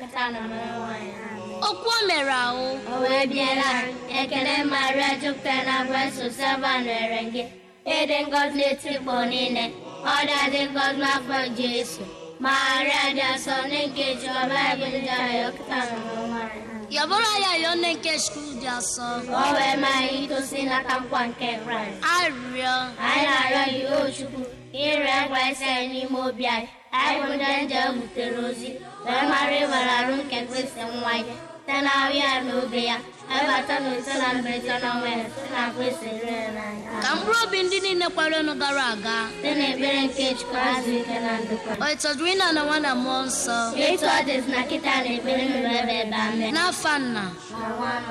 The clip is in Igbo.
kịta na mmanụ nwaanyị amen okwu o mere ahụ o wee biela ekele maria jupụtara na grace sava nwere gị ịdị ngọzi n'etikpọ niile ọ dị ngọzi n'afọ jesu maria dị asọ nne nke jiọba ebe ndị ahụ kịta na mmanụ nwaanyị amen yọbụrụ ya yọọ nne nke skul dị asọ ka o wee mee anyị itosi n'aka nkwa nke kraịst arịrịọ anyị na-arịọ gị o chukwu ire ngwa isi anyị n'ime obi anyị anyị bụ ndị nje butere ozi wee mara ịwere arụ nke kristi nwa ya site na ahụ ya na obe ya ebata na ise na mberede na ọnwa ya site na kristi rere n'anya ka mkpụrụ obi ndị niile kwerenụ gara aga site na ekpere nke chukwu azụ ike na ndokwa o ịtọdụrụ ịna na nwa na mmụọ nsọ etu ọ dịzi na kịta na ekpere nụrụ ebe ebe amen n'afa nna na nwa na